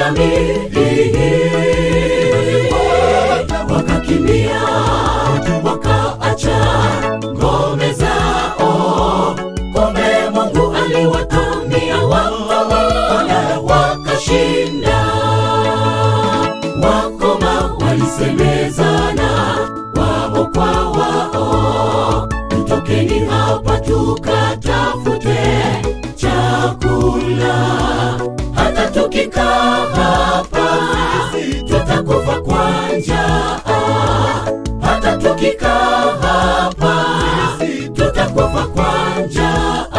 washamiri wakakimbia wakaacha ngome zao kumbe mungu aliwatumia wakawaona wakashinda wakoma walisemezana wao kwa wao mtokeni hapa tukatafute chakula hata tukikaa hapa tutakufa kwa njaa hata tukikaa hapa tutakufa kwa njaa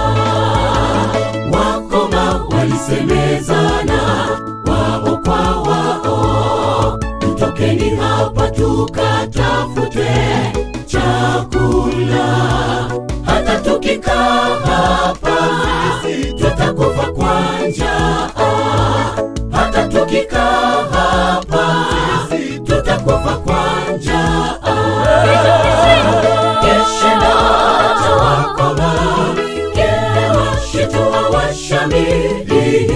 wakoma walisemezana wao kwa wao mtokeni hapa tukatafute chakula hata tukikaa hapa tutakufa kwa njaa hata tukikaa hapa tutakufa kwa njaa Keshenda tawakoma Kewashitua washamiri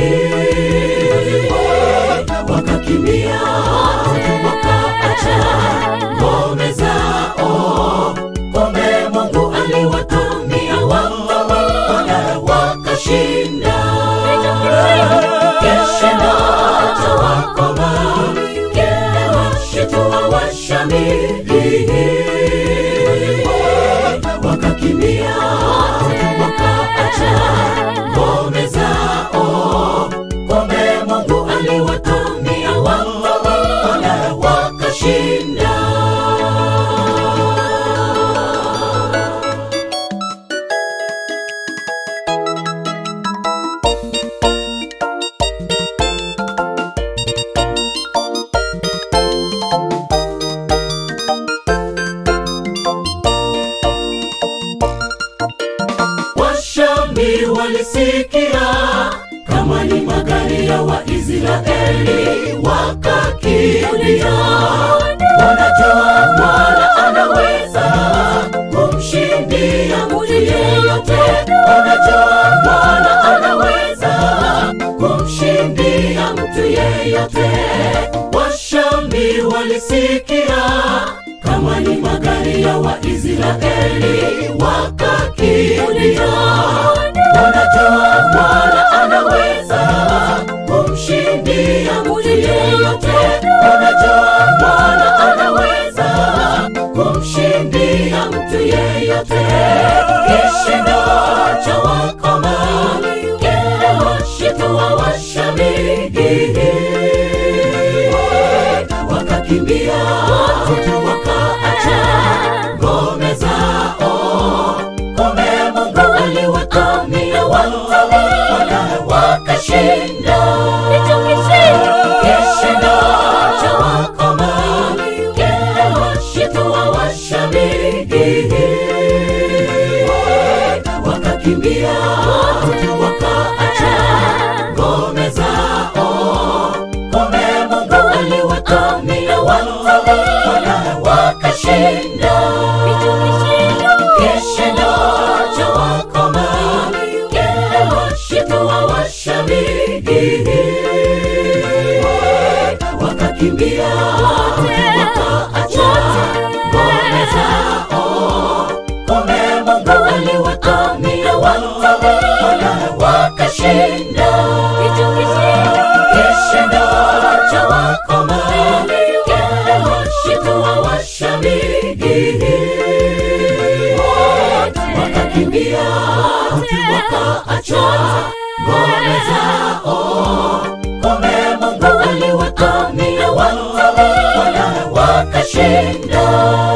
Wakakimbia wakaacha ngome zao Kumbe Mungu aliwatumia wakawaona wakashinda Keshenda tawakoma Kewashitua washamiri wakakimbia wakaacha ngome zao kumbe mungu aliwatumia wakawaona wakashinda washami walisikia kama ni magari ya waisraeli wakakimbia wanajua bwana anaweza kumshindia mtu yeyote wanajua bwana anaweza kumshindia mtu yeyote washami walisikia kama ni magari ya waisraeli wakakimbia wanajua bwana anaweza kumshindia mtu yeyote wanajua bwana anaweza kumshindia mtu yeyote kishindo cha wakoma kewashitua washamiri wakakimbia wakaacha ngome zao kumbe mungu aliwatumia wakawaona wakashinda kishindo cha wakoma kewashitua washamiri wakakimbia wakaacha ngome zao kumbe mungu aliwatumia wakawaona wakashinda kishindo cha wakoma kewashitua washamiri wakakimbia wakaacha ngome zao kumbe mungu aliwatumia wakawaona wakashinda kishindo cha wakoma kewashitua washamiri wakakimbia wakaacha ngome zao kumbe mungu aliwatumia wakawaona wakashinda